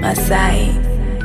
Masai.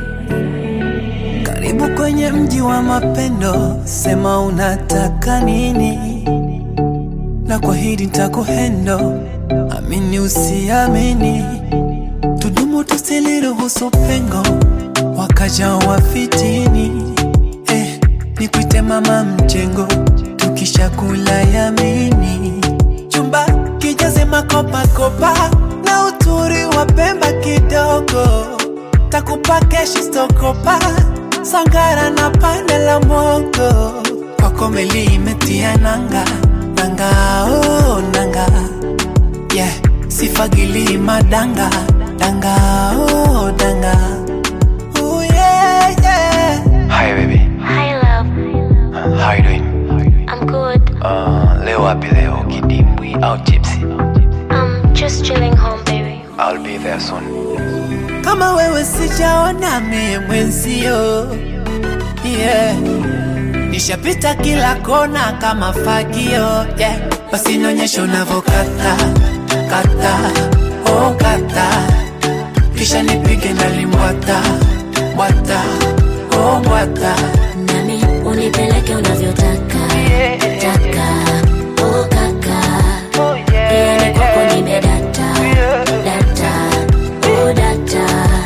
Karibu kwenye mji wa mapendo, sema unataka nini, na kwa hili nitakuhendo, amini usiamini, tudumu tusiliruhusu pengo, wakaja wafitini. Eh, nikuite mama mjengo, tukishakula yamini, chumba kijaze makopakopa na uturi wa Pemba kidogo takupa keshi stokopa sangara na pande la mogo kwako meli imetia nanga nanga oh, nanga yeah sifagili madanga danga oh, danga oh, yeah, yeah. Hi baby, Hi love, how you doing? I'm good. Uh, leo wapi leo? Kidimbwi au Gypsy? I'm just chilling home, baby. I'll be there soon. kama wewe sijaona mie mwenzio yeah. nishapita kila kona kama fagio yeah. basi nionyeshe unavyokata kata oh kata kisha nipige nalimbwata bwata oh bwata Nami unipeleke unavyotaka taka oh kaka yani kwako nimedata data oh data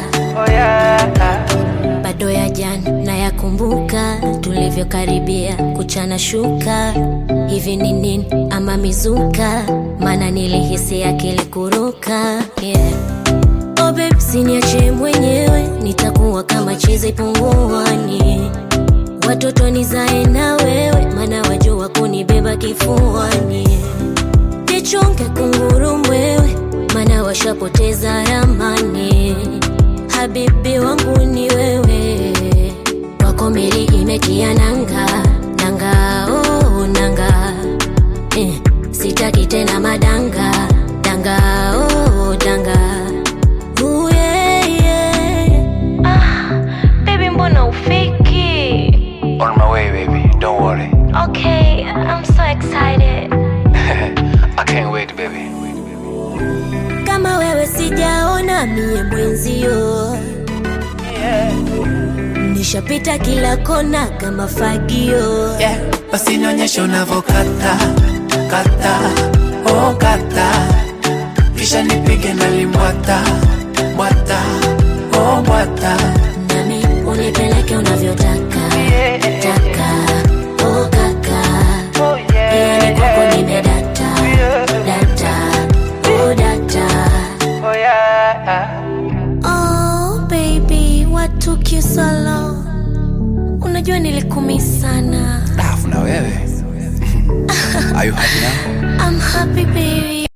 bado ya jana nayakumbuka tulivyokaribia kuchana shuka hivi ni nini ama mizuka maana nilihisi akili kuruka yeah. Oh babe, siniache mwenyewe, nitakuwa kama chizi punguani. Watoto nizae na wewe, maana wajua kunibeba kifuani. Jichunge kunguru mwewe, maana washapoteza ramani. Habibi wangu ni wewe, kwako meli imetia nanga nanga, oh nanga eh, sitaki tena madanga danga, oh danga Ooh, yeah, yeah. Ah, baby mbona ufiki? On my way baby, don't worry. Okay, I'm so excited. I can't wait baby. Kama wewe sijaona mie mwenzio nishapita kila kona kama fagio yeah. basi nionyeshe unavyokata kata oh kata kisha nipige nalimbwata bwata oh bwata nami unipeleke unavyotaka taka oh kaka yani kwako nimedata data oh data Oh baby, what took you so long? Unajua nilikumi sana. Alafu na wewe. Are you happy now? I'm happy baby.